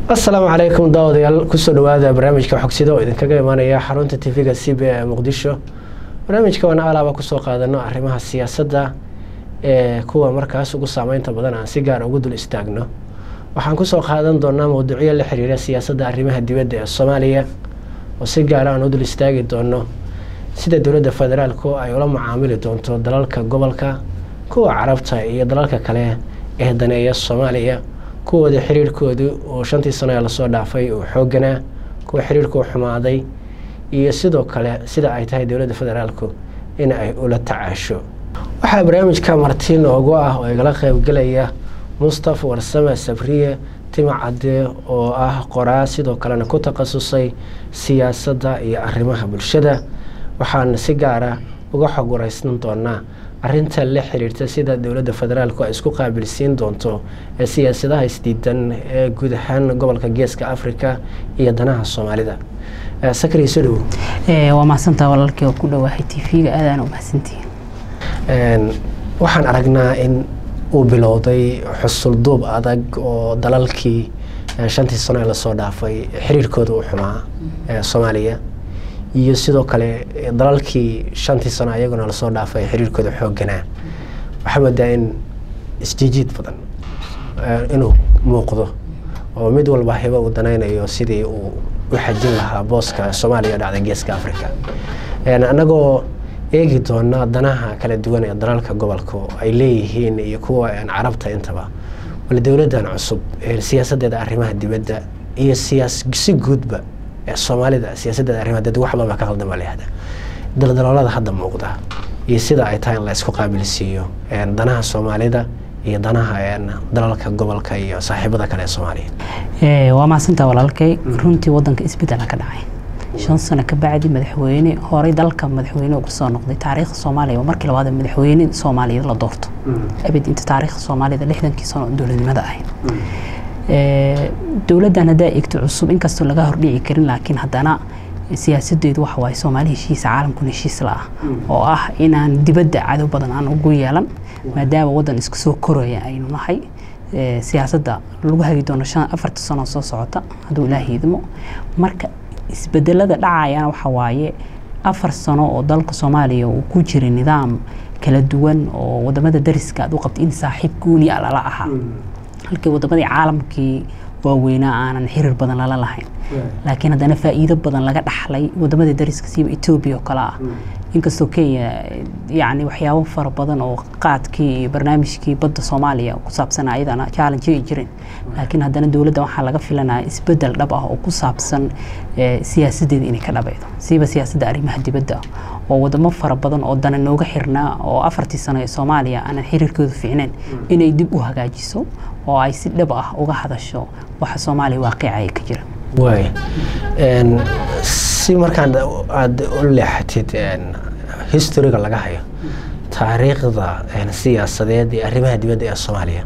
asalaamu calaykum daawadayaal kusoo dhawaada barnaamijka xogsida oo idinkaga imaanaya xarunta tv-ga c b ee muqdisho barnaamijka waana alaaba kusoo qaadano arrimaha siyaasadda ee kuwa markaas ugu saameynta badan aan si gaar ugu dul istaagno waxaan kusoo qaadan doonaa mawduucyo la xiriira siyaasadda arrimaha dibadda ee soomaaliya oo si gaara aan u dul istaagi doono sida dowladda federaalku ay ula macaamili doonto dalalka gobolka kuwa carabta iyo dalalka kale ee daneeya soomaaliya kuwooda xiriirkoodu uu shantii sano ee lasoo dhaafay uu xooganaa kuwa xiriirku xumaaday iyo sidoo kale sida ay tahay dowladda federaalku in ay ula tacaasho waxaa barnaamijka marti noogu ah oo igala qeybgelaya mustafa warsame sabriye tima cadde oo ah qoraa sidoo kalena ku takhasusay siyaasadda iyo arrimaha bulshada waxaana si gaara uga xog wareysan doonaa arinta la xiriirta sida dowladda federaalku ay isku qaabilsiin doonto ee siyaasadaha isdiidan ee guud ahaan gobolka geeska africa iyo danaha soomaalida sakri soo dhowo waa mahadsantaa walaalkii oo ku dhawaahay t v-ga aadaan u mahadsantihiin waxaan aragnaa in uu bilowday xusulduub adag oo dalalkii shantii sano ee lasoo dhaafay xiriirkooda u xumaa ee soomaaliya iyo sidoo kale dalalkii shantii sano ayaguna lasoo dhaafay xiriirkooda xoogganaa waxaa moodaa in isjiijiid badan inuu muuqdo oo mid walba hibo uu danaynayo sidii uu u xajin lahaa booska soomaaliya dhacda geeska africa annagoo eegi doona danaha kala duwan ee dalalka gobolka ay leeyihiin iyo kuwa carabta intaba wala dowladdan cusub siyaasadeeda arrimaha dibadda iyo si guudba soomaalida siyaasaddeeda arrimaha dibadda wax badan baa ka qaldan baa layihahdaa daldaloolada hadda muuqda iyo sida ay tahay in la isku qaabilsiiyo danaha soomaalida iyo danaha dalalka gobolka iyo saaxiibada kale ee soomaaliya waa mahadsantaa walaalkay runtii wadanka isbedela ka dhacay shan sano ka bacdi madaxweyne horey dalka madaxweyne uga soo noqday taariikhda soomaaliya waa markii labaad madaxweyne soomaaliyeed la doorto abid inta taariikhda soomaalida lixdankii sano oo dowladnimada ahayd dowladdan haddaa eegto cusub inkastoo laga hordhici karin laakiin haddana siyaasadeedu waxa waaye soomaali heshiisa caalamkuna heshiis la ah oo ah inaan dibadda cadow badan aan ugu yeelan maadaama waddan isku soo koraya aynu nahay siyaasadda lagu hagi doono shan afarta sano soo socota hadduu ilaah hiidmo marka isbedelada dhacayana waxa waaye afar sano oo dalka soomaaliya uu ku jiray nidaam kala duwan oo wadamada dariska aad u qabta in saaxiib gooni a lala ahaa halkii wadamadii caalamkii waaweynaa aanan xiriir badan lala lahayn laakiin haddana faa'iido badan laga dhaxlay wadamada dariska siiba etoobiya oo kale ah inkastoo kenya yacni waxyaabo fara badan oo qaadkii iyo barnaamijkii badda soomaaliya ku saabsan ayadana challenge ay jireen laakiin haddana dowladda waxaa laga filanaya isbedel dhab ah oo ku saabsan siyaasadeeda inay ka dhabaydo siiba siyaasadda arrimaha dibadda oo wadamo fara badan oo dana nooga xirnaa oo afartii sano ee soomaaliya aanan xiriirkooda fiicnayn inay dib u hagaajiso oo ay si dhab ah uga hadasho waxa soomaaliya waaqicaya ka jira waay si markaan aada u leexatid historiga laga hayo taariikhda siyaasadeed ee arrimaha dibadda ee soomaaliya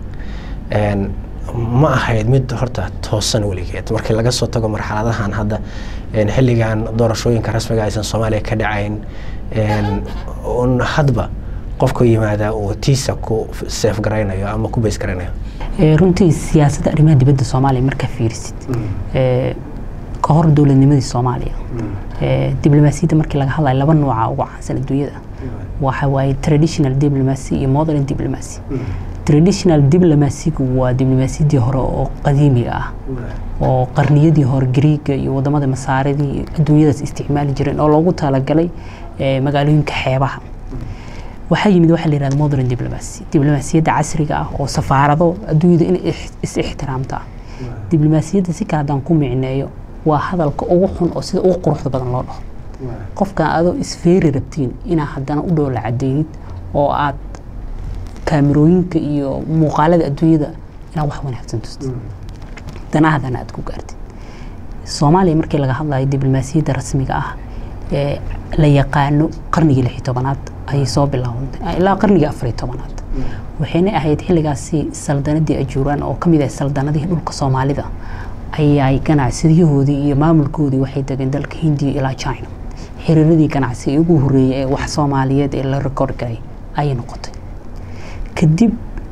ma ahayd mid horta toosan weligeed markii laga soo tago marxaladahan hadda xilligan doorashooyinka rasmiga aysan soomaaliya ka dhacayn un hadba qofku yimaadaa uu tiisa ku seef garaynayo ama ku bays garaynayo runtii siyaasadda arrimaha dibadda soomaaliya markaa fiirisid ka hor dowladnimadii soomaaliya diblomaasiyadda markii laga hadlayo laba nooca ugu caansan adduunyada waxa waaye traditional diplomacy iyo modern diplomacy traditional diplomacygu waa diblomaasiyaddii hore oo qadiimiga ah oo qarniyadii hore griiga iyo wadamada masaaridii adduunyadaas isticmaali jireen oo loogu talagalay magaalooyinka xeebaha waxaa yimid waxaa la yihahda modern diplomacy diblomaasiyadda casriga ah oo safaarado adduunyada inay is ixtiraamta diblomaasiyadda si kale haddaan ku micneeyo waa hadalka ugu xun oo sida ugu quruxda badan loo dhaho qofkan adoo isfeeri rabtiin inaa haddana u dhowla cadeynid oo aad kaamirooyinka iyo muuqaalada adduunyada inaad wax wanaagsan tustid danahadana aad ku gaartid soomaaliya markii laga hadlayo diblomaasiyadda rasmiga ah ee la yaqaano qarnigii lix iyo tobanaad ayay soo bilaawantay ilaa qarnigii afariyo tobanaad waxayna ahayd xilligaasi saldanadii ajuuraan oo kamid ah saldanadihii dhulka soomaalida ayay ganacsiyadahoodii iyo maamulkoodii waxay degeen dalka hindiya ilaa china xiriiradii ganacsi ugu horeeyay ee wax soomaaliyeed ee la rekoord galay ayay noqotay kadib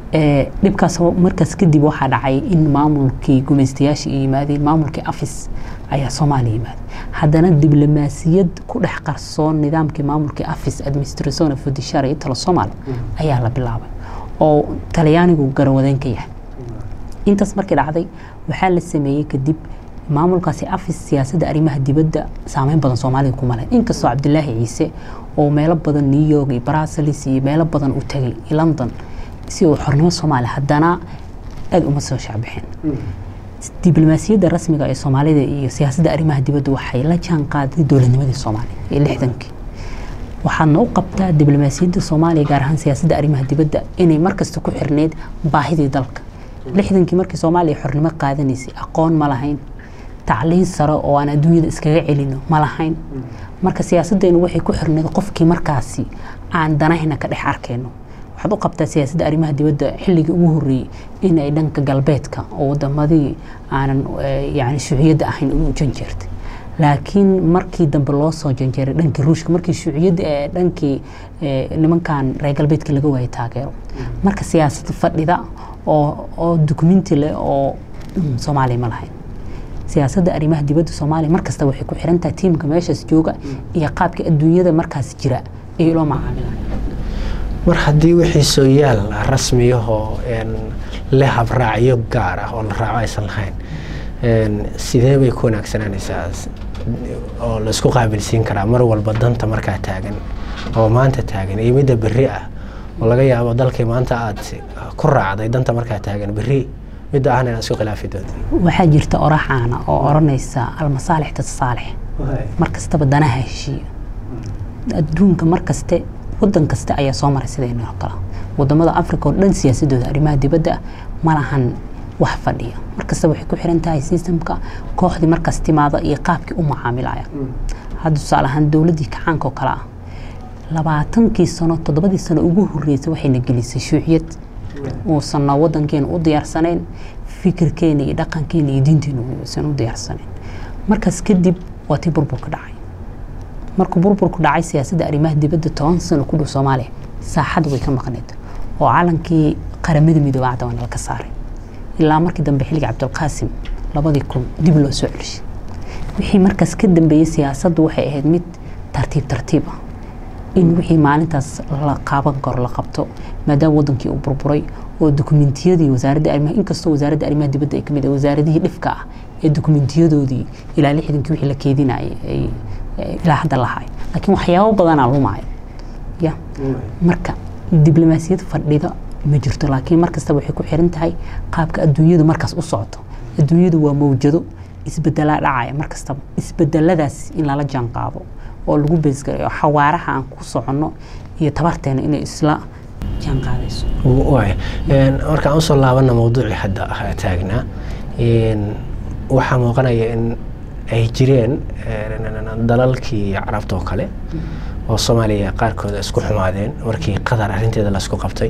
dhibkaas markaas kadib waxaa dhacay in maamulkii gumaystayaasha ay yimaadeen maamulkii afis ayaa soomaaliya yimaaday haddana diblomaasiyad ku dhex qarsoon nidaamkii maamulkii afis administration of judiciary talo soomaal ayaa la bilaabay oo talyaanigu garawadeen ka yahay intaas markii dhacday waxaa la sameeyey kadib maamulkaasi afis siyaasadda arrimaha dibadda saameyn badan soomaalida kuma leh inkastoo cabdilaahi ciise oo meelo badan new york iyo brussels iyo meelo badan u tagay london si uu xornimo soomaaliya haddana aada uma soo shaacbixin diblomaasiyadda rasmiga ee soomaalida iyo siyaasadda arrimaha dibadda waxay la jaan qaaday dowladnimadii soomaaliya ee lixdankii waxaadna u qabtaa diblomaasiyadda soomaaliya gaar ahaan siyaasadda arrimaha dibadda inay markasta ku xirneyd baahidii dalka lixdankii markii soomaaliya xornimo qaadanaysay aqoon ma lahayn tacliin sare oo aan adduunyada iskaga celino ma lahayn marka siyaasaddeenu waxay ku xirneyd qofkii markaasi aan danahayna ka dhex arkayno waxaad u qabtaa siyaasadda arrimaha dibadda xilligii ugu horreeyey in ay dhanka galbeedka oo wadamadii aanan yani shuuciyadda ahayn u janjeertay laakiin markii dambe loo soo janjeeray dhankii ruushka markii shuuciyadda ee dhankii nimankan reer galbeedka laga waayay taageero marka siyaasad fadhida oo oo dukumenti leh oo soomaaliya ma lahayn siyaasadda arrimaha dibadda soomaaliya markasta waxay ku xiran tahay tiimka meeshaas jooga iyo qaabka adduunyada markaas jira iyo loo macaamilaya mar haddii wixii sooyaal rasmiyahoo leh habraacyo gaar ah oo la raaco aysan lahayn sidee bay ku wanaagsananaysaa oo laisku qaabilsiin karaa mar walba danta markaa taagan oo maanta taagan iyo midda berri ah oo laga yaabo dalkii maanta aad ku raacday danta markaa taagan berri midda ahna inaad isku khilaafi doonto waxaa jirta orax caana oo odhanaysa almasaalix tasaalix mar kastaba danaha heshiiya adduunka mar kaste wadan kaste ayaa soo maray sidaynu oo kale wadamada africa oo dhan siyaasadooda arrimaha dibadda ma lahan wax fadhiya markasta waxay ku xiran tahay systemka kooxdii markaas timaada iyo qaabkii u macaamilaya hadda tusaale ahaan dowladdii kacaanka oo kale ah labaatankii sano toddobadii sano ugu horreysay waxayna gelisay shuuciyad uusanna wadankeena u diyaarsanayn fikirkeena iyo dhaqankeena iyo diinteena uusan u diyaarsanayn markaas kadib waa tii burburka dhacay markuu burburku dhacay siyaasadda arrimaha dibadda toban sano ku dhow soomaaliya saaxadda way ka maqneed oo calankii qaramada midoobay cadda waana laga saaray ilaa markii dambe xilliga cabdulqaasim labadii kun dib loo soo celishay wixii markaas ka dambeeyey siyaasaddu waxay ahayd mid tartiib tartiib ah in wixii maalintaas la qaaban karo la qabto maadaama wadankii uu burburay oo dokumentiyadii wasaaradda arrimaha inkastoo wasaaradda arrimaha dibadda ay ka mid ah wasaaradihii dhifka ah ee dokumentiyadoodii ilaa lixdankii wixii la keedinayay ay ilaa hadda lahay laakiin waxyaabo badanaa lumaayo ya marka diblomaasiyad fadhida ma jirto laakiin markasta waxay ku xiran tahay qaabka adduunyadu markaas u socoto adduunyadu waa mawjado isbedelaa dhacaya markastaba isbedeladaas in lala jaan qaado oo lagu beesgareeyo xawaaraha aan ku soconno iyo tabarteena inay isla jaan qaadayso markaan usoo laabana mawduucii hadda taagnaa waxaa muuqanaya in ay jireen dalalkii carabta oo kale oo soomaaliya qaarkooda isku xumaadeen markii qatar arrinteeda laisku qabtay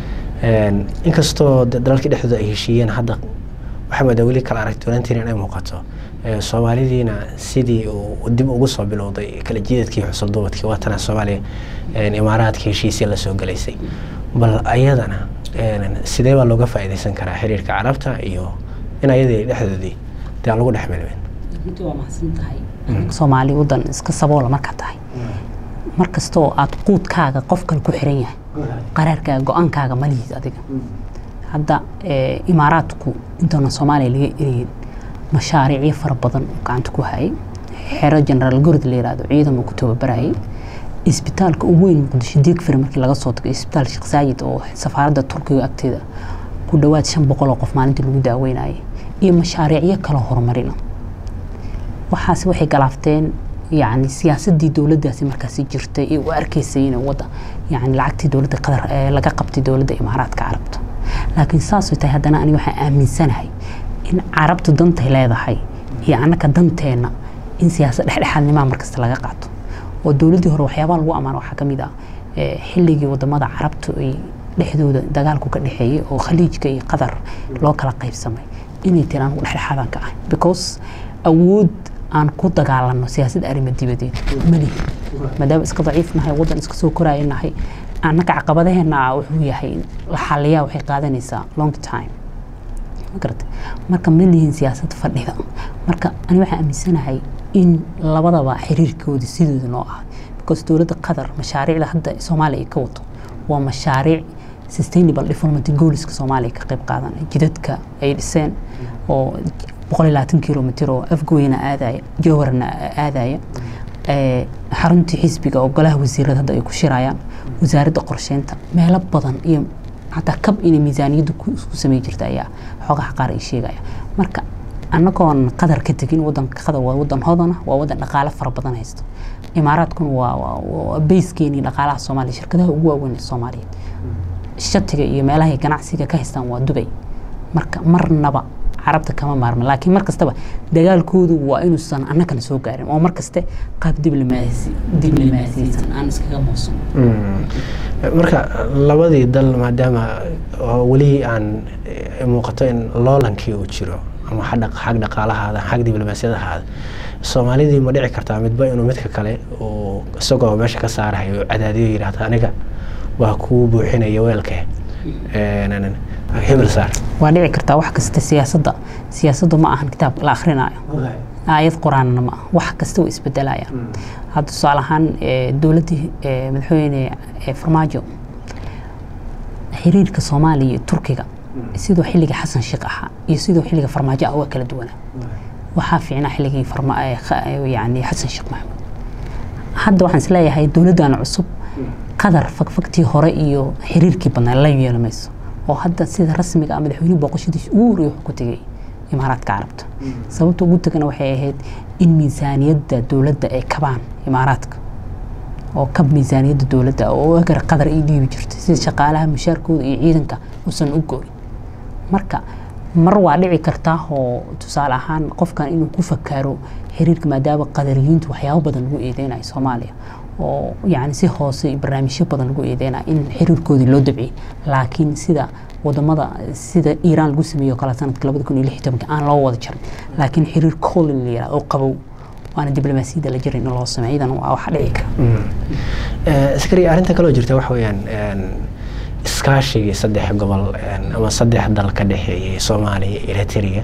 inkastoo dalalkii dhexdooda ay heshiiyeen hadda waxaa moodaa weli kala aragtoonaantiin inay muuqato soomaalidiina sidii uu dib ugu soo bilowday kala jiidadkii xusulduubadkii waatana soomaaliya imaaraadka heshiisya lasoo galaysay bal ayadana sidee baa looga faa'iidaysan karaa xiriirka carabta iyo in ayadii dhexdoodii dee aan lagu dhex milmin runtii waa mahadsan tahay soomaali wadan iska saboola markaa tahay mar kastoo aad quudkaaga qof kale ku xiran yahay qaraarkaaga go-aankaaga malihiid adiga hadda imaaraadku intaana soomaaliya laga ereyin mashaariicyo fara badan oo gacanta ku hayay xero generaal gorod la yirahdo ciidan uu ku tababarayay isbitaalka ugu weyn muqdisho diigfir markii laga soo tago isbitaal sheekh saayid oo safaaradda turkiga agteeda ku dhowaad shan boqol oo qof maalintii lagu daaweynayay iyo mashaariicyo kala horumarina waxaasi waxay galaafteen yani siyaasadii dowladdaasi markaasi jirtay ee u arkaysay inay wadda yani lacagtii dowladda qadar laga qabtay dowladda imaaraadka carabta laakiin saasay tahay haddana ani waxaan aaminsanahay in carabtu dantay leedahay iyo annaka danteenna in siyaasad dhexdhexaadnimaa markasta laga qaato oo dowladdii hore waxyaabaha lagu ammaano waxaa ka mid ah xilligii wadamada carabtu ay dhexdooda dagaalku ka dhexeeyey oo khaliijka iyo qatar loo kala qaybsamay inay tiri anigu dhexdhexaadan ka ahay because awood aan ku dagaalano siyaasad arrimo dibadeed malihi maadaama iska daciif nahay wadan iska soo koraya nahay annaga caqabadaheena wuxuu yahay la xaliyaa waxay qaadanaysaa long time magarata marka ma lihin siyaasad fadhida marka ani waxaan aaminsanahay in labadaba xiriirkooda sidooda noo ah because dowladda qatar mashaariicda hadda soomaaliya ay ka wato waa mashaariic sustainable development goalska soomaaliya ka qayb qaadanaya jidadka ay dhiseen oo boqol iyo labaatan kilomitr oo afgooyana aadaya jowharna aadaya xaruntii xisbiga oo golaha wasiirada hadda ay ku shirayaan wasaaradda qorsheynta meelo badan iyo xataa kab inay miisaaniyadda ku samey jirta ayaa xoogaha qaar ay sheegaya marka annagoon qadar ka tegin wadanka qadar waa wadan hodana waa wadan dhaqaale fara badan haysto imaaraadkuna waa bayskeeni dhaqaalaha soomaaliya shirkadaha ugu waaweyn ee soomaaliyeed shatiga iyo meelahay ganacsiga ka haystaan waa dubay marka marnaba carabta kama maarma laakiin mar kastaba dagaalkoodu waa inuusan annagana soo gaarin oo mar kaste qaab diblomaasiyeysan aan iskaga moosan marka labadii dal maadaama weli aan muuqato in loolankii uu jiro ama xag dhaqaalahaada xag diblomaasiyadahaada soomaalidii ma dhici kartaa midba inuu midka kale uu isagoo meesha ka saarahayo cadaadiyo yidhaahdo aniga waa kuu buuxinaya weelke hebel saar waa dhici kartaa wax kasta siyaasadda siyaasaddu ma ahan kitaab la akhrinayo aayad qur-aanna ma ah wax kasta way isbedelayaan hadda tusaale ahaan dowladdii madaxweyne farmaajo xiriirka soomaaliya iyo turkiga sidoo xilliga xasan sheekh ahaa iyo sidoo xilliga farmaajo ah waa kala duwanaa waxaa fiicnaa xilligii yani xasan sheekh maxamuud hadda waxaan isleeyahay dowladdan cusub qadar fagfagtii hore iyo xiriirkii badnaa la yeelamayso oo hadda sida rasmiga ah madaxweynuhu booqashadiisa ugu horreeyay wuxuu ku tegay imaaraadka carabta sababta ugu tagana waxay ahayd in miisaaniyadda dowladda ay kabaan imaaraadka oo kab miisaaniyadda dowladda oo agar qadar ay dhiibi jirtay sida shaqaalaha mushaarkooda iyo ciidanka uusan u goyn marka mar waa dhici kartaa oo tusaale ahaan qofkan inuu ku fakaro xiriirka maadaama qadariyiintu waxyaabo badan lagu eedeynayo soomaaliya oo yani si hoose barnaamijyo badan lagu eedeynaya in xiriirkoodii loo dabciyey laakiin sida wadamada sida iiraan lagu sameeyo kale sanadka labada kun iyo lix tobanka aan loo wada jarin laakiin xiriir colin la yihahdo oo qabow waana diblomaasiyadda la jirin in loo sameeyo idan waa wax dhici kara askari arrinta kaloo jirta waxa weeyaan iskaashigii saddex gobol ama saddex dal ka dhexeeyay soomaaliya eritrea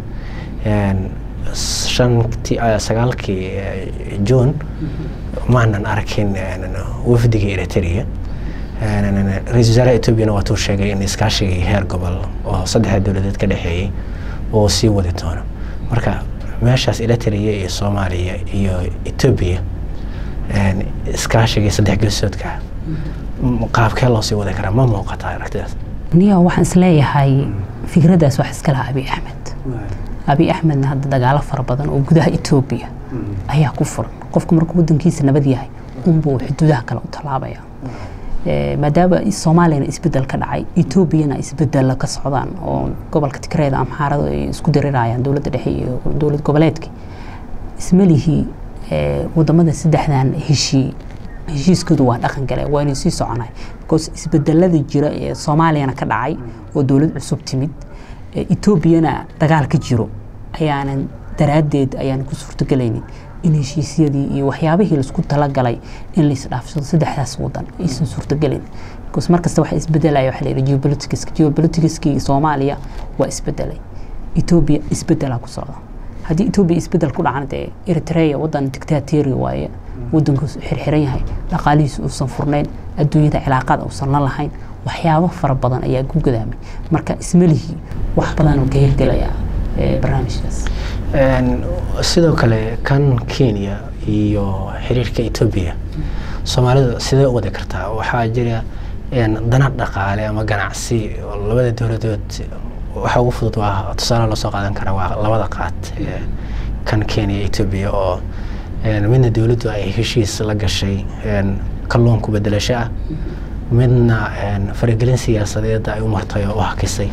shantii sagaalkii juun maanan arkin wafdigii eritrea ra-isul wasaaraha etoobiyana waatuu sheegay in iskaashigii heer gobol oo saddexda dowladeed ka dhexeeyey uu sii wadi doono marka meeshaas eritrea iyo soomaaliya iyo etoobiya iskaashigii saddex geesoodka qaabkee loo sii wadi karaa ma muuqata aragtidaas niya waxaan isleeyahay fikraddaas wax iska laha abiy axmed abiy axmedna hadda dagaalo fara badan oo gudaha etoobiya ayaa ku furan qofku markuu wadankiisa nabad yahay unbuu xuduudaha kale u tallaabaya maadaama soomaaliyana isbedel ka dhacay etoobiyana isbedella ka socdaan oo gobolka tigreeda amxaarada ay isku dirirayaan dowladda dhexe iyo dowlad goboleedka ismalihii wadamada saddexdan heshii heshiiskoodu waa dhaqan gale waa inay sii soconay because isbedelada jira ee soomaaliyana ka dhacay oo dowlad cusub timid etoobiyana dagaal ka jiro ayaanan daraaddeed ayaan ku suurtogelaynin in heshiisyadii iyo waxyaabihii laisku talagalay in la isdhaafsado saddexdaas wadan aysan suurtogelin because markasta waxa isbedelaya waxa la yidhi geopoliticska geopoliticskii soomaaliya waa isbedelay etoobiya isbedelaa ku socda haddii etoobiya isbedel ku dhacana dee eritrea wadan dictateria waaye wadanku xirxiran yahay dhaqaalihiisu uusan furnayn adduunyada cilaaqada uusan la lahayn waxyaabo fara badan ayaa ku gadaamay marka ismalihii wax badan oo ka hirgelaya barnaamijkaas sidoo kale kan kenya iyo xiriirka etoobiya soomaalidu sidee u wadi kartaa waxaa jira dana dhaqaale ama ganacsi labada dowladood waxa ugu fudud waa tusaale loo soo qaadan karaa waa labada qaad kan kenya etoobiya oo midna dowladdu ay heshiis la gashay kalluunku bedelasho ah midna faragelin siyaasadeed ay u martay oo u hakisay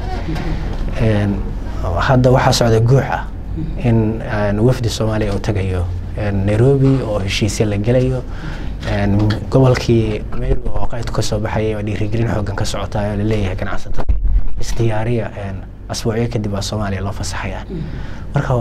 hadda waxaa socda guux ah in wafdi soomaaliya uu tagayo nairobi oo heshiisya la gelayo gobolkii meru oo qaydku ka soo baxayay oo dhiirigelin xoogan ka socotayo laleeyahay ganacsatada isdiyaariya asbuucyo kadib baa soomaaliya loo fasaxaya marka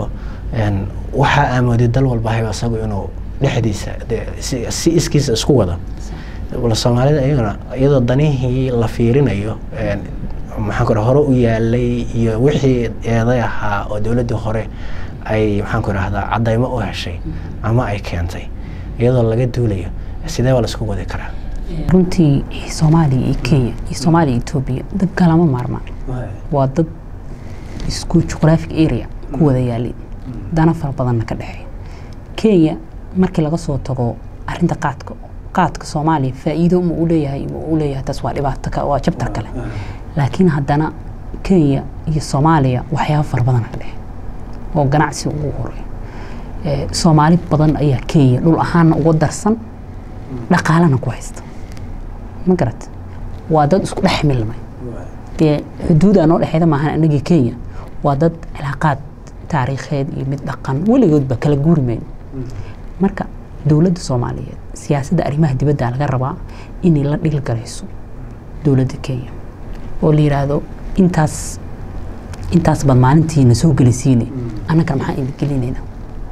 waxaa aamooday dal walba hayba isagu inuu dhexdiisa si iskiisa isku wado bal soomaalida iyagana iyadoo danihii la fiirinayo maxaan ku hore u yaalay iyo wixii eeday ahaa oo dowladdii hore ay maxaan ku rahdaa cadaymo u heshay ama ay keentay iyadoo laga duulayo sidee baa laisku wadi karaa runtii soomaaliya iyo kenya iyo soomaaliya iyo etoobiya dad kalama maarmaan waa dad isku juqraphic area ku wada yaalin dana fara badanna ka dhexeeya kenya markii laga soo tago arinta qaadka qaadka soomaaliya faa'iido ma u leeyahay ma u leeyahay taas waa dhibaato waa jabtar kale laakiin haddana kenya iyo soomaaliya waxyaaba fara badan ka dhexe oo ganacsi ugu horeeyo soomaali badan ayaa kenya dhul ahaanna uga darsan dhaqaalana ku haysta ma garat waa dad isku dhex milmay dee xuduuda noo dhexeeda maahan anagii kenya waa dad cilaaqaad taariikheed iyo mid dhaqan weligoodba kala guuri mayno marka dowladda soomaaliyeed siyaasadda arrimaha dibadda laga rabaa inay la dhilgarayso dowladda kenya oo la yidhaahdo intaas intaas baad maalintiina soo gelisiine annagana maxaan idin gelinayna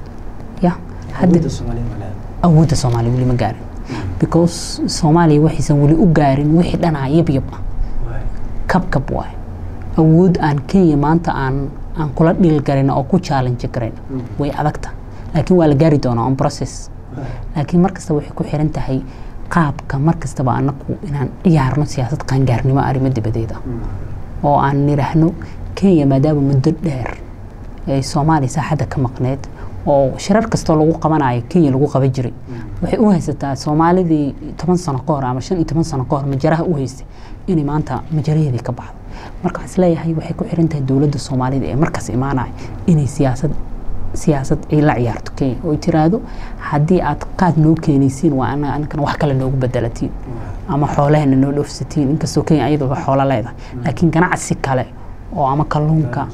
ya hadda awoodda soomaaliya weli ma gaarin because soomaaliya waxaysan weli u gaarin wixii dhanaa yab yab ah kabkab waay awood aan kenya maanta aan aan kula dhilgarin oo ku challenge garayn way adagta laakiin waa la gaari doonaa on process laakiin markasta waxay ku xiran tahay qaabka markastaba anaku inaan ciyaarno siyaasad qaangaarnimo arrimo dibadeed ah oo aan nidhaahno kenya maadaama muddo dheer ay soomaaliya saaxadda ka maqneed oo shirar kastoo lagu qabanayo kenya lagu qaban jiray waxay u haysataa soomaalidii toban sano ka hor ama shan iyo toban sano ka hor majaraha u haystay inay maanta majaraheedii ka baxdo marka waxaan isleeyahay waxay ku xiran tahay dowladda soomaalida ee markaas imaanaya inay siyaasad siyaasad ay la ciyaarto kenya oo ay tiraahdo haddii aad qaad noo keenaysiin waa ana aninkana wax kale noogu bedelatiin ama xoolahana noo dhoofsatiin inkastoo kenya ayadoo xoolo leedahay laakiin ganacsi kale oo ama kalluunka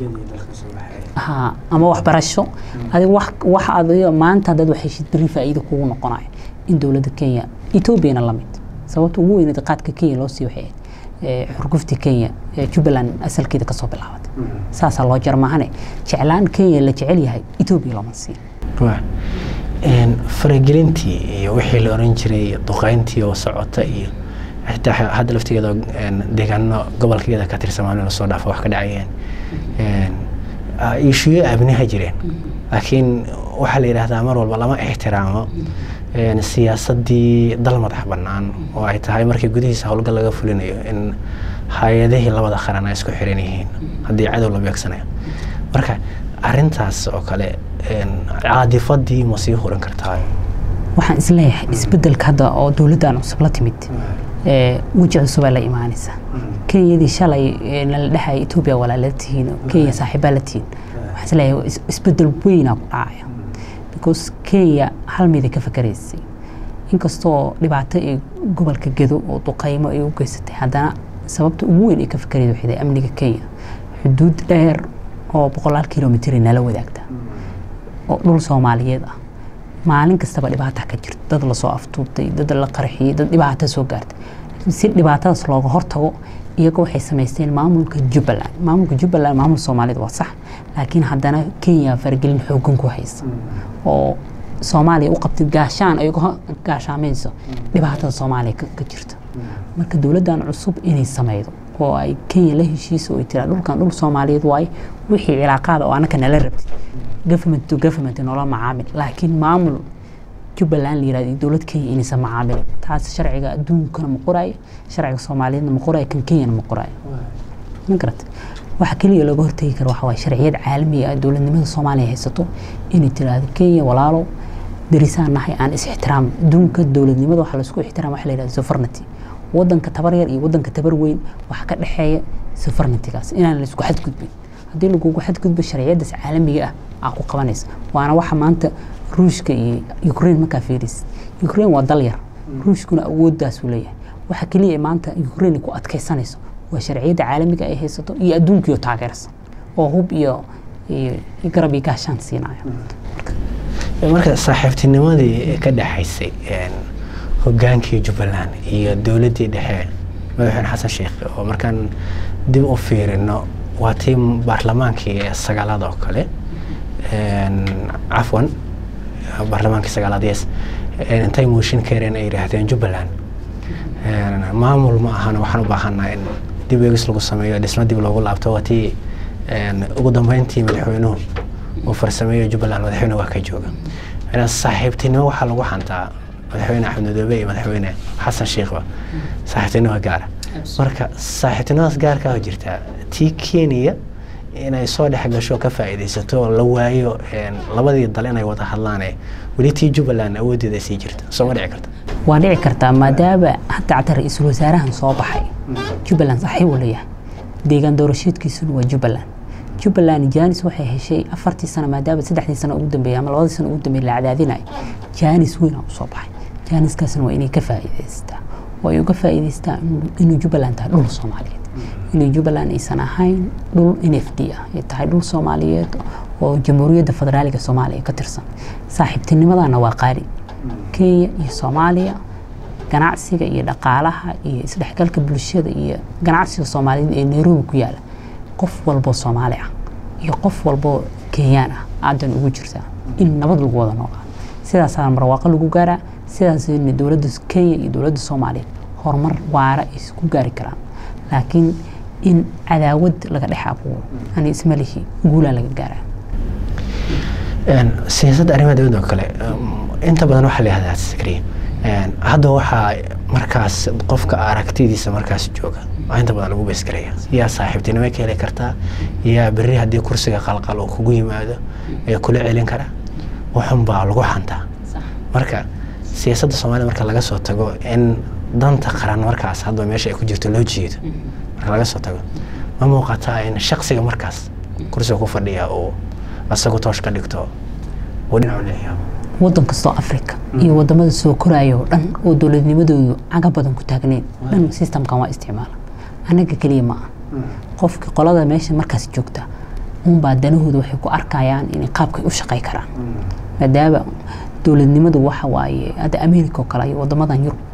ha ama waxbarasho adig wax wax adiga maanta haddaad waxheshid beri faa'iido kugu noqonayo in dowladda kenya etoobiyana la mid sababta ugu weyneed qaadka kenya loo sii waxay ahayd xurguftii kenya jubbaland asalkeeda kasoo bilaabatay saasaa loo jar maahane jeclaan kenya la jecel yahay etoobiya looma siin faragelintii iyo wixii la oran jiray duqeyntii oo socota iyo xitaa hadda laftigeeda deegaano gobolkeeda ka tirsamaan lasoo dhaafa wax ka dhacayeen ishuyo abniha jireen laakiin waxaa la yidhaahdaa mar walba lama ixtiraamo siyaasadii dal madax bannaan oo ay tahay markii gudihiisa howlgal laga fulinayo in hay-adihii labada qaran ay isku xiran yihiin haddii cadow la beegsanayo marka arintaas oo kale caadifadii ma sii hurin kartaa waxaan isleeyahay isbedelka hadda oo dowladdan cusub la timid weji cusubaa la imaanaysa kenyadii shalay nala dhexaya etoobiya walaala tihiin kenya saaxiibaa la tihiin waxaan isleeyahay isbedel weynaa ku dhacaya because kenya hal miday ka fakaraysay inkastoo dhibaato ee gobolka gedo oo duqaymo ay u geysatay haddana sababta ugu weyn ay ka fakarayda waxay tahay amniga kenya xuduud dheer oo boqolaal kilomitr nala wadaagta oo dhul soomaaliyeed ah maalin kastaba dhibaata ka jirta dad lasoo aftuubtay dad la qarxiyey dad dhibaata soo gaartay si dhibaatadaas looga hortago iyaga waxay samaysteen maamulka jubbaland maamulka jubbaland maamul soomaalida waa sax laakiin haddana kenya faragelin xoogan ku haysa oo soomaaliya u qabtay gaashaan ay gaashaamayso dhibaatada soomaaliya ka jirta marka dowladdan cusub inay sameydo oo ay kenya la heshiiso ay tiraa dhulkan dhul soomaaliyeed waaye wixii cilaaqaada oo annaka nala rabtay government to government noola macaamil laakiin maamul jubbaland la yirahdo dowlad kenya inaysan macaamilin taas sharciga adduunkana ma qoraayo sharciga soomaaliyeedna ma qoraayo kan kenyana ma qoraayo ma garata waxa keliya looga hortegi karo waxa waaye sharciyad caalamiga ah dowladnimada soomaaliya haysato inay tiraahdo kenya walaalo darisaan nahay aan is ixtiraam adduunka dowladnimada waxa laisku ixtiraam waxa la yidhahdo sovereignty wadanka tabar yar iyo wadanka tabar weyn waxa ka dhexeeya sovereigntygaas inaan la isku xadgudbin haddii lagugu xadgudbo sharciyadaas caalamiga ah aa ku qabanaysa waana waxa maanta ruushka iyo ukraine markaa fiirisid ukraine waa dal yar ruushkuna awooddaasuu leeyahay waxa keliya maanta ukraine ku adkaysanayso waa sharciyadda caalamiga ay haysato iyo adduunkiio taageersan oo hub iyo garab iyo gaashaan siinaya marka saaxiibtinimadii ka dhexaysay hogaankii jubbaland iyo dowladdii dhexe madaxweyne xasan sheekh oo markaan dib u fiirino waa tii baarlamaankii sagaalaad oo kale cafwan baarlamaankii sagaalaad yes intay mooshin keeneen ay yidhaahdeen jubbaland maamul ma ahana waxaan u baahanaa in dib eegis lagu sameeyo dhismo dib loogu laabto waa tii ugu dambeyntii madaxweynuhu uu farsameeyo jubbaland madaxweyne waa ka jooga saaxiibtinimo waxaa lagu xantaa madaxweyne axmed madoobe iyo madaxweyne xasan sheekhba saaxiibtinimo gaara marka saaxiibtinimadaas gaarkaa jirtaa tii kenya inay soo dhex gasho ka faa'iidaysato la waayo labadii dal inay wada hadlaane weli tii jubbaland awooddeeda sii jirta soo ma dhici karta waa dhici kartaa maadaama hadda cata ra-iisul wasaarahan soo baxay jubbaland saaxiib uu leeyahay deegaan doorasheedkiisuna waa jubbaland jubbaland jaanis waxay heshay afartii sano maadaama saddexdii sano ugu dambeeyay ama labadii sano ugu dambeeyay la cadaadinayo jaanis weyn aa usoo baxay jaaniskaasna waa inay ka faa'iidaystaa waa ay uga faa'iidaystaa inuu jubbaland tahay dhul soomaaliyeed inay jubbaland aysan ahayn dhul n f d ah ay tahay dhul soomaaliyeed oo jamhuuriyadda federaaliga soomaaliya ka tirsan saaxiibtinimadana waa qaali kenya iyo soomaaliya ganacsiga iyo dhaqaalaha iyo isdhexgalka bulshada iyo ganacsiga soomaaliyeed ee nairobi ku yaala qof walboo soomaali ah iyo qof walboo kenyaan ah aadan ugu jirtaa in nabad lagu wada noolaa sidaasaa marwaaqo lagu gaaraa sidaasna dowladda kenya iyo dowladda soomaaliya horumar waara ay ku gaari karaan laakiin in cadaawad laga dhex abuuro ani isma lihi guulaa laga gaaraa siyaasadda arrimaha dowladda oo kale inta badan waxaa la yihahdaa sakriya hadda waxaa markaas qofka aragtidiisa markaas jooga inta badan lagu beesgaraya yaa saaxiibtinimo ka heli kartaa yaa berri haddii kursiga qalqal uu kugu yimaado ee kula celin kara waxun baa lagu xantaa marka siyaasadda soomaalida marka laga soo tago in danta qaran markaas hadba meesha ay ku jirto loo jeedo marka laga soo tago ma muuqataa in shaksiga markaas kursiga ku fadhiya uu asagu toosh ka dhigto uu dhinacu leeyahay wadan kastoo africa iyo wadamada soo koraya oo dhan oo dowladnimadoodu caga badan ku taagneyn dhan systemkan waa isticmaala annaga keliya ma ah qofka qolada meesha markaas joogta unbaa danahooda waxay ku arkayaan inay qaabkay u shaqay karaan maadaama dowladnimadu waxa waaye hadda america oo kale iyo wadamadan yurub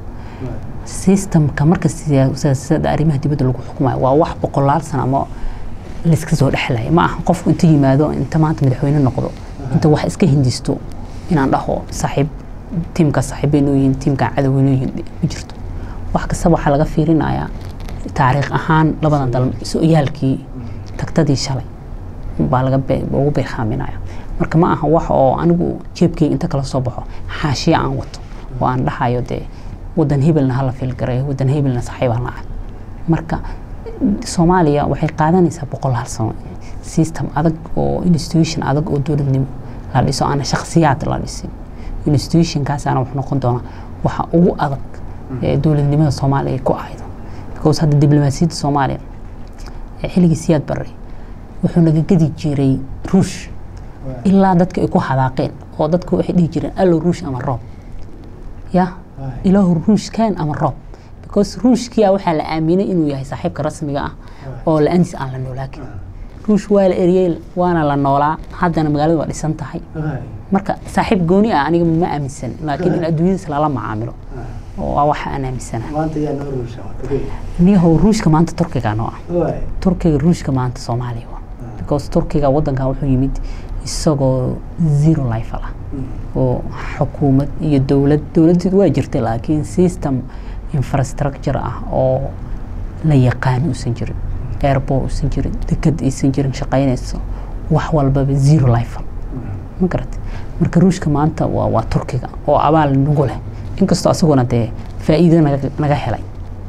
systemka marka siyaasada arrimaha dibadda lagu xukumayo waa wax boqolaal sano ama layska soo dhexlaya ma aha qofku inta yimaado inta maanta madaxweyne noqdo inta wax iska hindisto inaan dhaho saaxiib tiimka saaxiibbay yihiin tiimka cadoway yihiin ma jirto wax kasta waxaa laga fiirinayaa taariikh ahaan labadan dal so-yaalkii tagtadii shalay baa laga ugu beerhaaminaya marka ma aha wax oo anigu jeebkeyga inta kala soo baxo xaashiya aan wato oo aan dhahayo dee wadan hebelna hala fiilgareeyo wadan hebelna saaxiib aan lahay marka soomaaliya waxay qaadanaysaa boqol hal sano system adag oo institution adag oo dowladnimo la dhiso aana shakhsiyaad la dhisin institutionkaasaana wuxuu noqon doonaa waxa ugu adag ee dowladnimada soomaaliya ay ku ahaydo because hadda diblomaasiyadda soomaaliya xilligii siyaad barre wuxuu naga gedi jiray ruush ilaa dadka ay ku hadaaqeen oo dadka waxay dhihi jireen allo ruush ama roob ya ilaahu ruush keen ama roob because ruushkiya waxaa la aaminay inuu yahay saaxiibka rasmiga ah oo la-aantiis aan la noolaakin ruush waa la eriyey waana la noolaa haddana magaalada waa dhisan tahay marka saaxiib gooni ah aniga ma aaminsan laakiin in adduunyadiis lala macaamilo waa waxa aan aaminsanahay niyahow ruushka maanta turkiga noo ah turkiga ruushka maanta soomaaliya waa because turkiga wadankan wuxuu yimid isagoo zero life ah oo xukuumad iyo dowlad dowladdu waa jirtay laakiin system infrastructure ah oo la yaqaan uusan jirin airport uusan jirin dekad aysan jirin shaqaynayso wax walbaba zero life ma garat marka ruushka maanta waa waa turkiga oo abaal nagu leh inkastoo asaguna dee faa'iido naga helay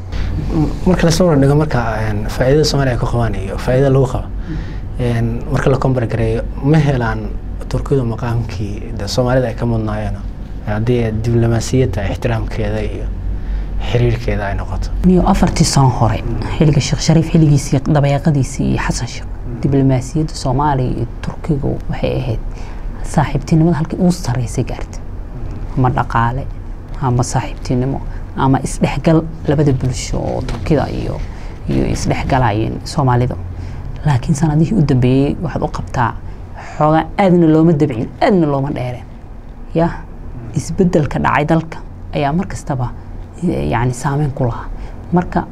marka lasoo wardhigo marka faa'iidada soomaaliya ka qabaan iyo faa'iidada lagu qaba marka la combar gareeyo ma helaan turkidu maqaamkii de soomaalida ay ka mudnaayeen haddii diblomaasiyadda ixtiraamkeeda iyo xiriirkeeda ay noqoto niyo afartii sano hore xilliga sheekh shariif xilligiisii dabayaaqadiisii iyo xasan sheekh diblomaasiyadda soomaaliya iyo turkigu waxay ahayd saaxiibtinimada halkii ugu sarreysay gaarta ama dhaqaale ama saaxiibtinimo ama isdhexgal labada bulsho oo turkida iyo iyo isdhexgalayeen soomaalida laakiin sanadihii u dambeeyey waxaad u qabtaa xoogaa aadna looma dabcin aadna looma dheereen ya isbedelka dhacay dalka ayaa mar kastaba yani saameyn ku lahaa marka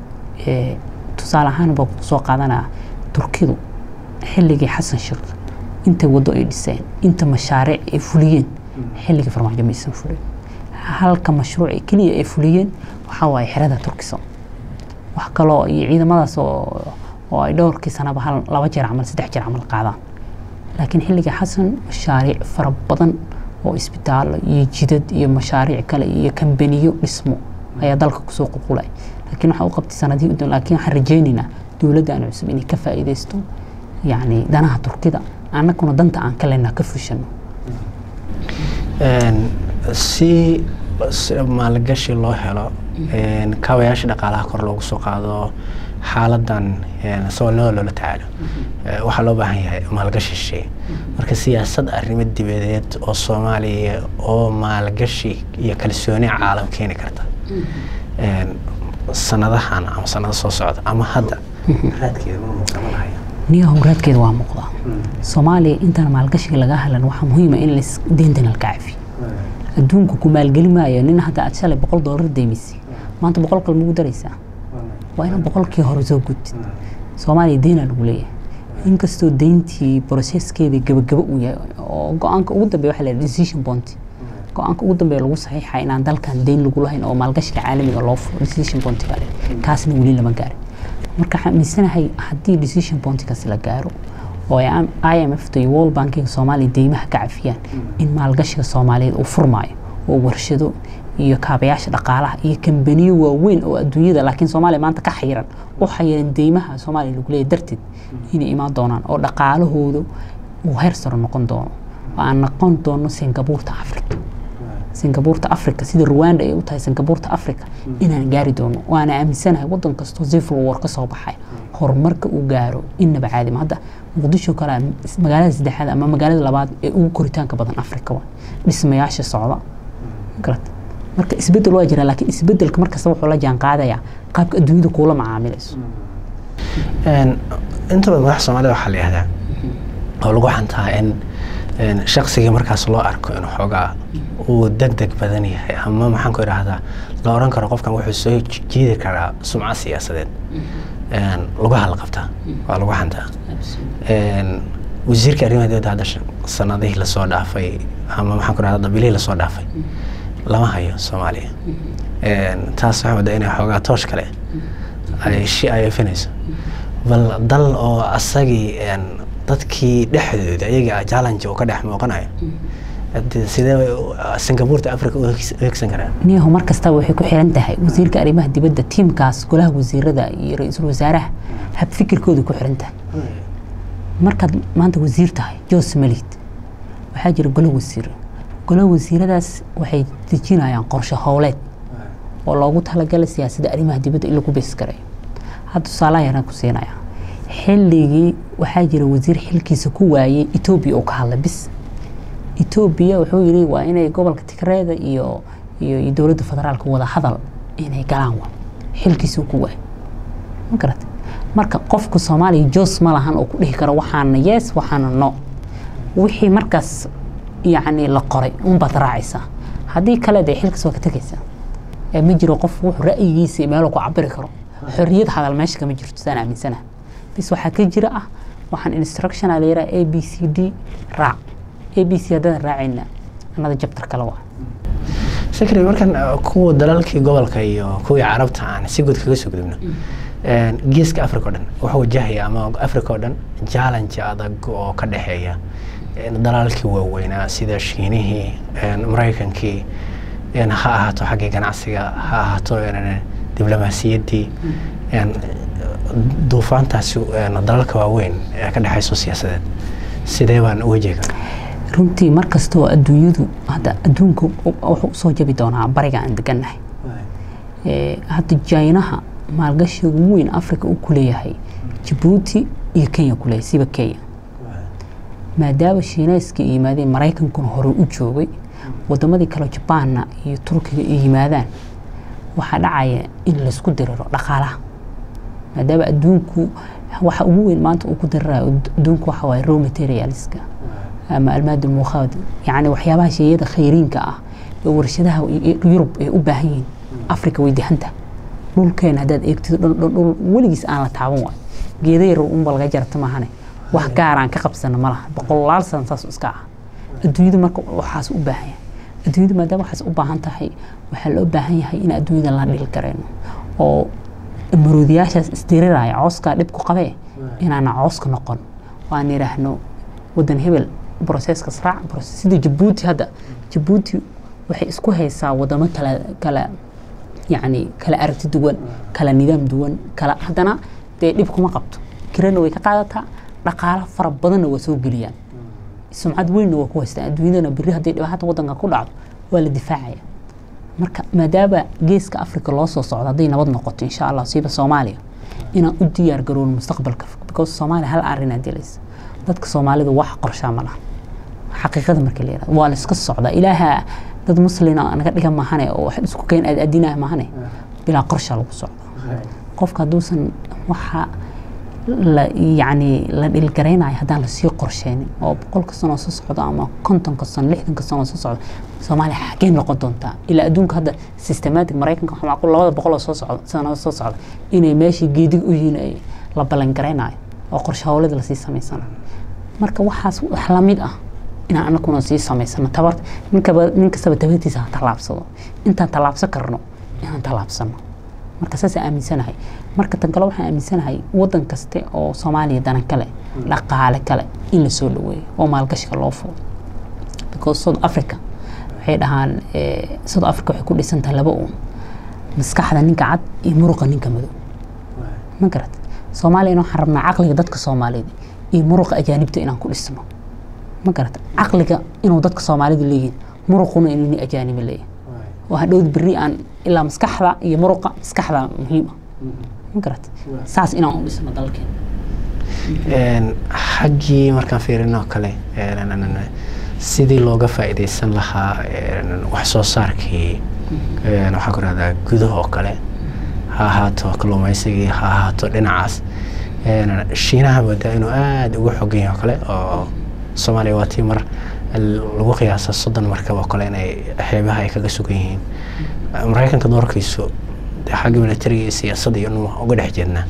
tusaale ahaan baa soo qaadanaya turkidu xilligii xasan sheekh inta waddo ay dhiseen inta mashaariic ay fuliyeen xilligii farmaajo maysan fulin halka mashruuc keliya ay fuliyeen waxaa waaye xerada turkiso wax kaloo iyo ciidamadaas oo oo ay dhowrkii sanaba hal laba jeer camal saddex jeer camal qaadaan laakiin xilliga xasan mashaariic fara badan oo isbitaallo iyo jidad iyo mashaariic kale iyo kambaniyo dhismo ayaa dalka kusoo qulqulay laakiin waxaa u qabtay sanadihii udun laakiin waxaan rajaynaynaa dowladdan cusub inay ka faa'iidaysto yacni danaha turkida annaguna danta aan ka leynaa ka fushano si maalgashi loo helo kaabayaasha dhaqaalaha kor loogu soo qaado xaaladan saboolnimada loola tacaalo waxaa loo baahan yahay maalgashi shisheeye marka siyaasad arrimo dibadeed oo soomaaliya oo maalgashi iyo kalsooni caalam keeni karta sanadahan ama sanado soo socda ama hadda raadkeeda ma muuqama lahaya niya howraadkeeda waa muuqdaa soomaaliya intaan maalgashiga laga helan waxaa muhiima in las deentana la cafi adduunku ku maalgeli maayo nin hadda aad shalay boqol doolar deymisay maanta boqol kale magu daraysaa waa inaan boqolkii hore soo gudtid soomaaliya deynaa lagu leeyahay inkastoo deyntii broseskeeda gabagaba uu yahay oo go-aanka ugu dambeya waxa la decision point go-aanka ugu dambeeya lagu saxiixa inaan dalkan deyn lagu lahayn oo maalgashiga caalamiga loo furo decision point baa leh kaasna weli lama gaarin marka waxaan aaminsanahay haddii decision pointkaas la gaaro oo i m f ta iyo world bankiga soomaaliya deymaha ka cafiyaan in maalgashiga soomaaliyeed uu furmaayo oo warshado iyo kaabayaasha dhaqaalaha iyo kambaniyo waaweyn oo adduunyada laakiin soomaaliya maanta ka xayiran u xayiran deymaha soomaaliya lagu leeyahy darteed inay imaan doonaan oo dhaqaalahooda uu heer saro noqon doono oo aan noqon doono singabuurta africa singabuurta africa sida rwanda ay u tahay singabuurta africa inaan gaari doono waana aaminsanahay wadan kastoo civil war ka soo baxay horumarka uu gaaro innaba caadima hadda muqdisho kale magaalada saddexaad ama magaalada labaad ee ugu koritaanka badan africa waa dhismayaasha socda garat marka isbedel waa jira laakiin isbedelka markasta wuxuu la jaan qaadayaa qaabka adduunyada kuula macaamilayso inta badan madaxa soomaalida waxaa la yihahdaa oo lagu xantaa in shaksiga markaas loo arko inuu xoogaa uu deg deg badan yahay ama maxaan ku idhaahdaa la oran karo qofkan wuxuu soo jiidi karaa sumcad siyaasadeed lagu halqabtaa waa lagu xantaa wasiirka arrimaha dibadda hadda sanadihii lasoo dhaafay ama maxaan ku idhahdaa dabilihii lasoo dhaafay lama hayo soomaaliya taas waxaa waddaa inay xoogaa toosh kale ay shi ay efinayso bal dal oo asagii dadkii dhexdooda ayaga challenge uu ka dhex muuqanayo sidee singabuurta africa u hegsan karaan niyahu mar kastaba waxay ku xiran tahay wasiirka arrimaha dibadda tiimkaas golaha wasiirada iyo ra-iisul wasaaraha hab fikirkooda ku xiran tahay markaad maanta wasiir tahay jos malid waxaa jira golo wasiiro golaha wasiiradaas waxay dejinayaan qorshe howleed oo loogu talagalay siyaasadda arrimaha dibadda in lagu bees garayo hadda tusaalaha yaraan ku siinaya xilligii waxaa jira wasiir xilkiisa ku waayey etoobiya oo ka hadlay bis etoobiya wuxuu yidhi waa inay gobolka tigreeda iyo iyo iyo dowladda federaalka wada hadal inay galaan wa xilkiisa ku waayey ma garata marka qofka soomaaliya jos ma lahan oo ku dhihi karo waxaana yes waxaana no wixii markaas yacni la qoray unbaad raacaysaa haddii kale dee xilkaas waa ka tegaysaa ee ma jiro qof wuxuu ra'yigiisa meeloo ku cabiri karo xorriyad hadal meesha kama jirto saan aaminsanaha bis waxaa ka jira ah waxaan instructiona la yidhaha a b c d raac a b c haddaan raacayna annada jabtar kale waa sakri markan kuwa dalalkii gobolka iyo kuwii carabta aan si guud kaga soo gudubno geeska africa o dhan wuxuu wajahaya ama africa oo dhan challenge adag oo ka dhexeeya dalalkii waaweynaa sida shiinihii maraykankii ha ahaato xaggii ganacsiga ha ahaato diblomaasiyaddii duufaantaasi dalalka waaweyn ee ka dhexayso siyaasadeed sidee baan u wajihi karaa runtii mar kastoo adduunyadu hadda adduunka wuxuu usoo jabi doonaa bariga aan degannahay hadda jaynaha maalgashiga ugu weyn africa uu ku leeyahay jabuuti iyo kenya ku leeyahay siba kenya maadaama shiinayska ay yimaadeen maraykankuna hore u joogay wadamadii kale jabaanna iyo turkiga ay yimaadaan waxaa dhacaya in laysku diriro dhaqaalaha maadaama adduunku waxa ugu weyn maanta uu ku dirirayo adduunku waxa waaye raw materialska ama almaad almuqaad yacni waxyaabaha sheeyada khayriinka ah ee warshadaha yurub ay u baahan yihiin africa way dehanta dhulkeena haddaad eegtid dhul weligiis aan la taaban waayo geeda yar unba laga jarta maahane wax gaar aan ka qabsana ma laha boqolaal san saas iska ah adduunyadu marka waxaas u baahan yahay adduunyada maadaama waxaas u baahan tahay waxaa loo baahan yahay in adduunyada la dhil garayno oo maroodiyaashaas isdiriraya cooskaa dhib ku qabee inaana cooska noqon waan yidhaahno wadan hebel broseeskas raac sida jabuuti hadda jabuuti waxay isku haysaa wadamo kala kala yacni kala aragti duwan kala nidaam duwan kala haddana dee dhib kuma qabto kirana way ka qaadataa dhaqaalo fara badanna waa soo geliyaan sumcad weynna waa ku haystaan adduunyadana berri haddii dhibaatada wadanka ku dhacdo waa la difaacaya marka maadaama geeska africa loo soo socdo hadday nabad noqoto insha allah siiba soomaaliya inaan u diyaar garowno mustaqbalka because soomaaliya hal arrinaa dilaysa dadka soomaalida wax qorshaa ma laha xaqiiqada marka la yirahdo waa la iska socdaa ilaaha dad muslina naga dhiga mahane oo wax isku keen aad adinah mahane bilaa qorsha lagu socdo qofka hadduusan waxa la yacni la dhilgaraynayo haddaan lasii qorsheynin oo boqolka sanoo soo socdo ama kontonka sano lixdanka sanoo soo socdo soomaaliya xagee noqon doontaa ilaa adduunka hadda systematic maraykanka waxaa macquul labada boqoloo soo socdo sanado soo socda inay meeshii geedig u yihiin ay la ballangaraynayo oo qorshe howlada lasii samaysanayo marka waxaas wax lamid ah inaan anaguna sii samaysano tabar ninkaba nin kastaba tabartiisa ha tallaabsado intaan tallaabsan karno inaan tallaabsano marka saasaan aaminsanahay marka tan kale waxaan aaminsanahay wadan kaste oo soomaaliya danan kale dhaqaale kale in la soo dhaweeyo oo maalgashiga loo fudo because south africa waxay dhahaan south africa waxay ku dhisan tahay laba uun maskaxda ninka cad iyo muruqa ninka madow ma garat soomaaliyana waxaan rabnaa caqliga dadka soomaaliyeed iyo muruqa ajaanibta inaan ku dhisno ma garata caqliga inuu dadka soomaalida leeyihin muruquna inuu nin ajaaniba leeyahay oo hadhowd berri aan ilaa maskaxda iyo muruqa maskaxda muhiim ah ma garata saas inaan u dhisno dalkeena xaggii markaan fiirino kale sidii looga faa'iidaysan lahaa wax soo saarkii waxaa ku rahdaa gudaha oo kale ha ahaato kalluumaysigii ha ahaato dhinacaas shiinaha moodaa inuu aada ugu xogan yahay oo kale oo soomaaliya waa tii mar lagu qiyaasa soddon markab oo kale inay xeebaha ay kaga sugan yihiin maraykanka doorkiisu xagga militariga iyo siyaasadda iyo dhan uga dhex jirnaa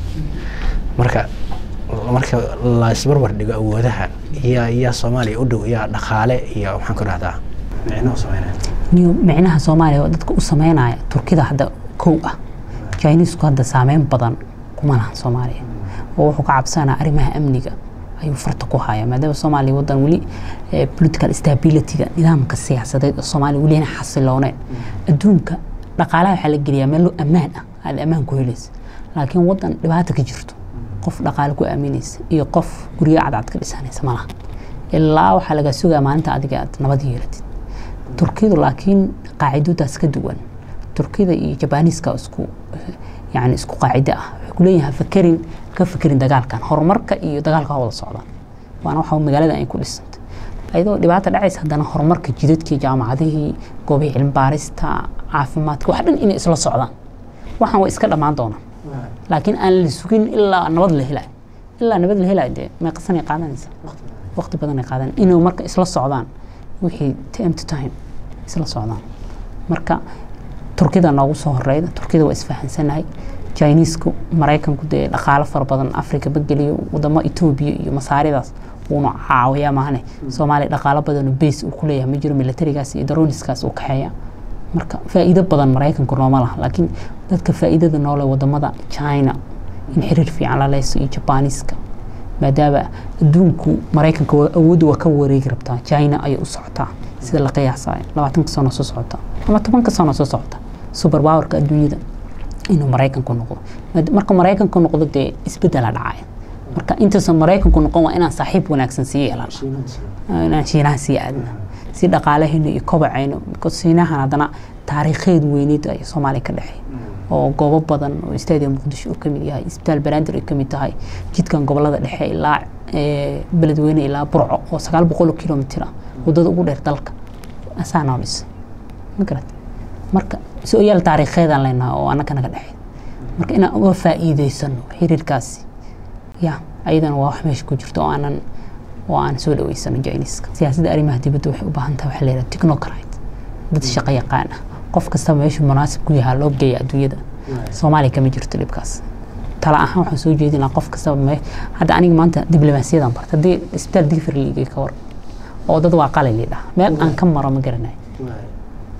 marka marka la isbarbar dhigo awoodaha yaa yaa soomaaliya u dhow yaa dhaqaale iyo maxaan ku dhahdaa micno sameynaya niyo micnaha soomaaliya oo dadka u sameynaya turkida hadda kow ah chinisku hadda saameyn badan kuma lahan soomaaliya oo wuxuu ka cabsanaa arrimaha amniga ayuu farta ku haya maadaama soomaaliya wadan weli political stabilityga nidaamka siyaasadeed oo soomaaliya weli inay xasilooneen adduunka dhaqaalaha waxaa la geliyaa meel ammaan ah aad ammaan ku helaysa laakiin wadan dhibaata ka jirto qof dhaqaale ku aaminaysa iyo qof guryo cadcad ka dhisanaysa malaha ilaa waxaa laga sugaa maalinta adiga aad nabad yeelatid turkidu laakiin qaacidoodaas ka duwan turkida iyo jabaniiska isku yani isku qaacide ah waxay kuleeyahay fakerin ka fakerin dagaalkan horumarka iyo dagaalka wada socdaan waana waxa magaalada ay ku dhisantay ayadoo dhibaata dhacaysa haddana horumarka jidadkii jaamacadihii goobihii cilmi baarista caafimaadka wax dhan inay isla socdaan waxaan way iska dhammaan doonaan laakiin aan la sugin ilaa nabad la helayo ilaa nabad la helayo dee meeqasanay qaadanaysa waqti badanay qaadan inuu marka isla socdaan wixii time to time isla socdaan marka turkida noogu soo horeyda turkida waa isfahansanahay chinisku maraykanku dee dhaqaalo fara badan africa bageliyo wadamo etoobiya iyo masaaridaas wuuna caawiyaa maahane soomaaliya dhaqaalo badanoo base uu kuleeyahay ma jiro militarigaas iyo daroniskaas uu kaxeeya marka faa'iido badan maraykanku nooma laha laakiin dadka faa'iidada noole wadamada china in xiriir fiican la leyso iyo jabaniiska maadaama adduunku maraykanka awoodda waa ka wareegi rabtaa china ayay u socotaa sida la qiyaasayo labaatanka sano soo socota ama tobanka sano soo socota super powerka adduunyada inuu maraykanku noqdo marka maraykanku noqdo dee isbedela dhacaya marka intaysan maraykanku noqon waa inaan saaxiib wanaagsan sii yeelana inaan shiinaha sii aadna si dhaqaalahayna iyo kobacayno because shiinahan haddana taariikheed weyneed ay soomaaliya ka dhexey oo goobo badan oo stadium muqdisho uu kamid yahay isbitaal banaadir ay kamid tahay jidkan gobolada dhexe ilaa beledweyne ilaa burco oo sagaal boqol oo kilomitir ah wadada ugu dheer dalka asaa noo dhisa ma garat marka so-yaal taariikheedaan leenahay oo annaka naga dhexey marka inaan uga faa'iideysano xiriirkaasi ya ayadana waa wax meesha ku jirto oo aanan oo aan soo dhaweysano jiniska siyaasadda arrimaha dibadda waxay u baahan tahay waxaa la yidhaha technocrate dad shaqo yaqaan ah qof kastaba meeshuu munaasib ku yahaa loo geeya adduunyada soomaaliya kama jirto dhibkaas tala ahaan waxaan soo jeedinaa qof kastaba me hadda aniga maanta diblomaasiyadan barta haddii isbitaal digfir liigay ka war oo dad waa qalay liidhaha meel aan ka maro ma garanayo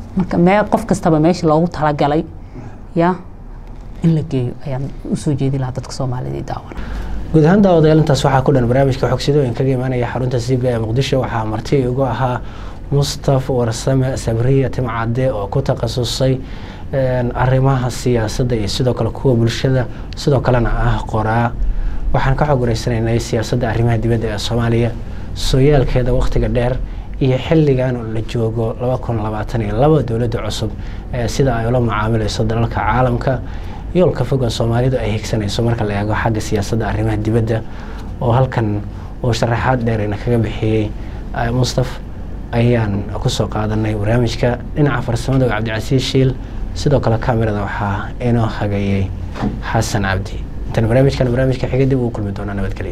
marka mee qof kastaba meesha loogu talagalay ya in la geeyo ayaan usoo jeedi lahaa dadka soomaalida daawana guud ahaan daawadayaal intaas waxaa ku dhan barnaamijka xogsidooyin kaga imaanaya xarunta c b ee muqdisho waxaa marti ugu ahaa mustaf warsame sabriya timcade oo ku takhasusay arrimaha siyaasadda iyo sidoo kale kuwa bulshada sidoo kalena ah qoraa waxaan ka xog wareysanaynay siyaasadda arrimaha dibadda ee soomaaliya sooyaalkeeda wakhtiga dheer iyo xilligan la joogo laba kun labaatan iyo laba dowladda cusub ee sida ay ula mucaamilayso dalalka caalamka yoolka foga soomaalidu ay higsanayso marka la eego xagga siyaasadda arrimaha dibadda oo halkan uu sharaxaad dheerina kaga bixiyey mustaf ayaan kusoo qaadanay barnaamijka dhinaca farsamada oo cabdicasiis shiil sidoo kale kamerada waxaa inoo hagayay xasan cabdi intaan barnaamijkan barnaamijka xiga dib ugu kulmi doonaa nabadgelyo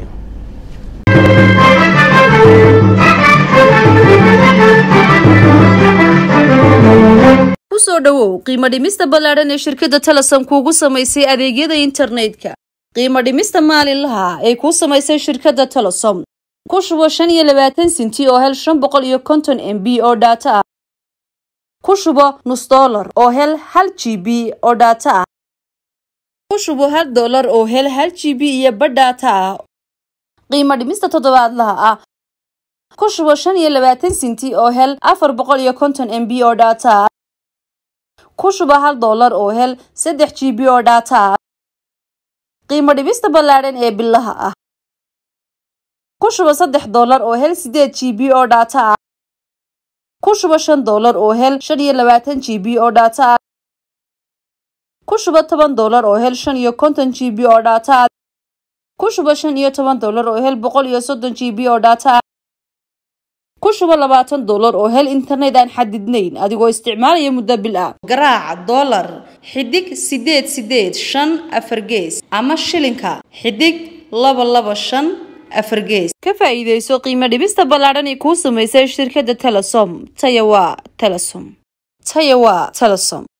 kusoo dhowow qiimo dhimista ballaadhan ee shirkadda telesom kuugu samaysay adeegyada internetka qiimo dhimista maalinlaha ee kuu samaysay shirkadda telesom ku shubo shan iyo labaatan sinti oo hel shan boqol iyo konton m b oo dhaato ah ku shubo nus dollar oo hel hal g b oo dhaato ah ku shubo hal dollar oo hel hal g b iyo badh dhaato ah qiimo dhimista toddobaadlaha ah ku shubo shan iyo labaatan sinti oo hel afar boqol iyo konton m b oo dhaato ah ku shuba hal dollar oo hel saddex g b oo dhaata ah qiimo dhibista ballaadhan ee bilaha ah ku shuba saddex dollar oo hel sideed g b oo dhaata ah ku shuba shan dollar oo hel shan iyo labaatan g b oo dhaata ah ku shuba toban dollar oo hel shan iyo konton g b oo dhaata ah ku shuba shan iyo toban dollar oo hel boqol iyo soddon g b oo dhaata ah ku shubo labaatan dollar oo hel internet aan xadidnayn adigoo isticmaalaya muddo bil ah garaaca dollar xidig sideed sideed shan afar gees ama shilinka xidig laba laba shan afar gees ka faa'iidayso qiimo dhibista ballaadhan ee kuu samaysay shirkadda telesom taya waa telesom taya waa telesom